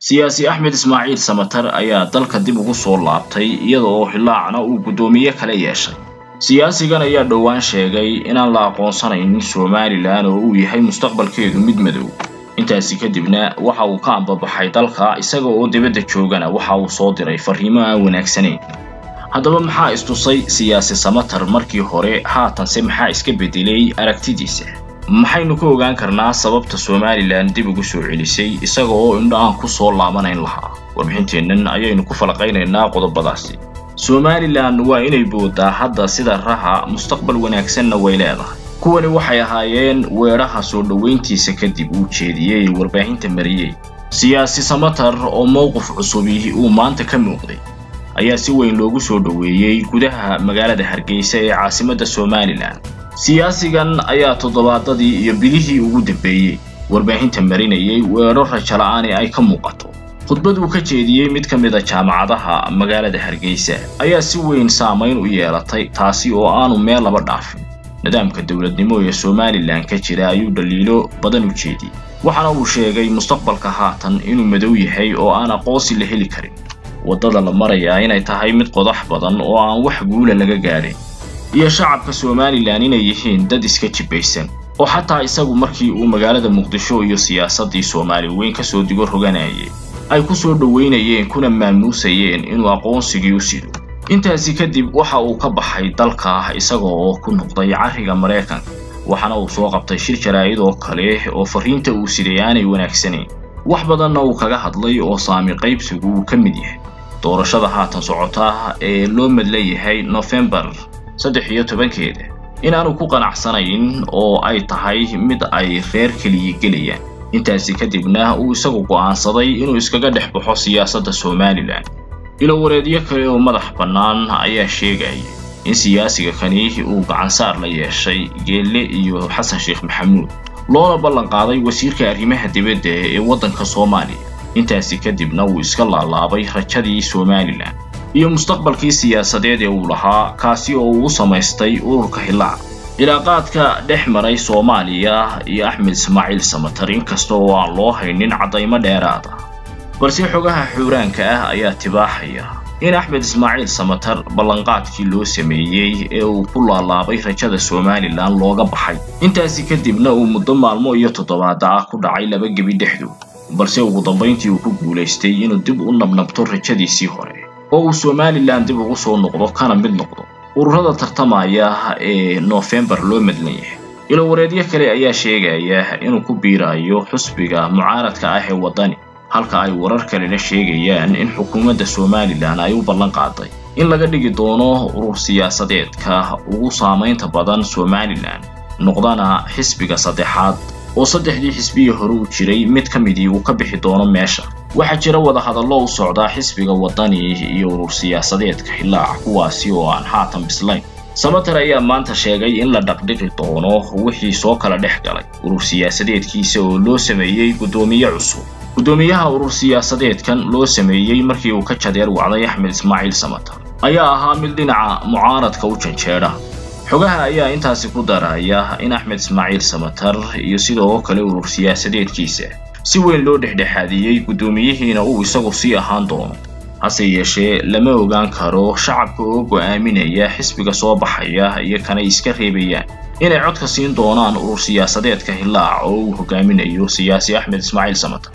siyaasi axmed ismaaciil samatar ayaa dalka dib ugu soo laabtay iyada oo hilaacna uu guddoomiye kala yeeshay siyaasigan ayaa dhowaan sheegay inaan la aqoonsanaynin somalilan oo uu yahay mustaqbalkeedu mid madow intaasi kadibna waxa uu ka ambabaxay dalka isaga oo dibadda joogana waxa uu soo diray farriimo aan wanaagsanayn haddaba maxaa istusay siyaasi samatar markii hore haatanse maxaa iska beddelay aragtidiisa maxaynu ka ogaan karnaa sababta somalilan dib ugu soo celisay isaga oo indho aan ku soo laabanayn lahaa warbixinteennan ayaynu ku falaqaynaynaa qodobadaasi somalilan waa inay boodaa hadda sida raha mustaqbal wanaagsanna way leedahay kuwani waxay ahaayeen weedhaha soo dhowayntiisa kadib uu jeediyey warbaahinta mariyey siyaasi samatar oo mowqif cusubi uu maanta ka muuqday ayaa si weyn loogu soo dhoweeyey gudaha magaalada hargeysa ee caasimadda somalilan siyaasigan ayaa toddobaadadii iyo bilihii ugu dambeeyey warbaahinta marinayay weedho rajala'aani ay ka muuqato khudbad uu ka jeediyey mid ka mid a jaamacadaha magaalada hargeysa ayaa si weyn saamayn u yeelatay taasi oo aanu meel laba dhaafin nidaamka dowladnimo ee somalilan ka jira ayuu dhaliilo badan u jeediyey waxaana uu sheegay mustaqbalka haatan inuu madow yahay oo aan aqoonsi la heli karin waddada la marayaa inay tahay mid qodax badan oo aan wax guula laga gaadhin iyo shacabka somalilan inay yihiin dad iska jibbaysan oo xataa isagu markii uu magaalada muqdisho iyo siyaasaddii soomaali weyn ka soo digo roganayay ay ku soo dhowaynayeen kuna maamuusayeen inuu aqoonsigii u sido intaasi kadib waxa uu ka baxay dalka isaga oo ku noqday carriga maraykanka waxaana uu soo qabtay shir jaraa'id oo kale oo farriinta uu siday aanay wanaagsanayn wax badanna uu kaga hadlay oo saami qaybsigu uu ka mid yahay doorashada haatan socota ee loo madla yahay nofembar saddex iyo tobankeeda inaanu ku qanacsanayn oo ay tahay mid ay reer keliya gelayaan intaasi kadibna uu isagu go'aansaday inuu iskaga dhex baxo siyaasadda somalilan ilowareedyo kale oo madax bannaan ayaa sheegaya in siyaasiga kani uu gacansaar la yeeshay geelle iyo xasan sheekh maxamuud loona ballan qaaday wasiirka arrimaha dibadda ee waddanka soomaaliya intaasi kadibna uu iska laalaabay rajadii somalilan iyo mustaqbalkii siyaasadeed ee uu lahaa kaasi oo uu u samaystay ururka hilaac cilaaqaadka dhex maray soomaaliya iyo axmed ismaaciil samatar inkasta oo aan loo haynin caddaymo dheeraad ah balse xogaha xuuraanka ah ayaa tibaaxaya in axmed ismaaciil samatar ballanqaadkii loo sameeyey ee uu ku laalaabay rajada somalilan looga baxay intaasi kadibna uu muddo maalmo iyo toddobaada ah ku dhacay laba gebi dhexdood balse ugu dambayntii uu ku guulaystay inuu dib u nabnabto rajadiisii hore oo uu somalilan dib ugu soo noqdo kana mid noqdo ururada tartamaya ee noofembar loo madlan yahay ilowareedyo kale ayaa sheegaya inuu ku biirayo xusbiga mucaaradka ah ee waddani halka ay warar kalena sheegayaan in xukuumadda somalilan ay u ballan qaaday in laga dhigi doono urur siyaasadeedka ugu saamaynta badan somalilan noqdana xisbiga saddexaad oo saddexdii xisbiyi hore u jiray mid ka midii uu ka bixi doono meesha waxaa jira wadahadallo u socdaa xisbiga waddani iyo urur siyaasadeedka hilaac kuwaasi oo aan haatan bislayn samatar ayaa maanta sheegay in la dhaqdhiqi doono wixii soo kala dhex galay urur siyaasadeedkiisa oo loo sameeyey guddoomiye cusub guddoomiyaha urur siyaasadeedkan loo sameeyey markii uu ka jadeer wacday axmed ismaaciil samatar ayaa ahaa mid dhinaca mucaaradka u janjeedha xogaha ayaa intaasi ku daraya in axmed ismaaciil samatar iyo sidoo kale urur siyaasadeedkiisa si weyn loo dhexdhexaadiyey guddoomiyihiina uu isagu sii ahaan doono hase yeeshee lama ogaan karo shacabka oo go'aaminaya xisbiga soo baxaya iyo kanay iska reebayaan inay codka siin doonaan urur siyaasadeedka hilaac oo uu hogaaminayo siyaasi axmed ismaaciil samatar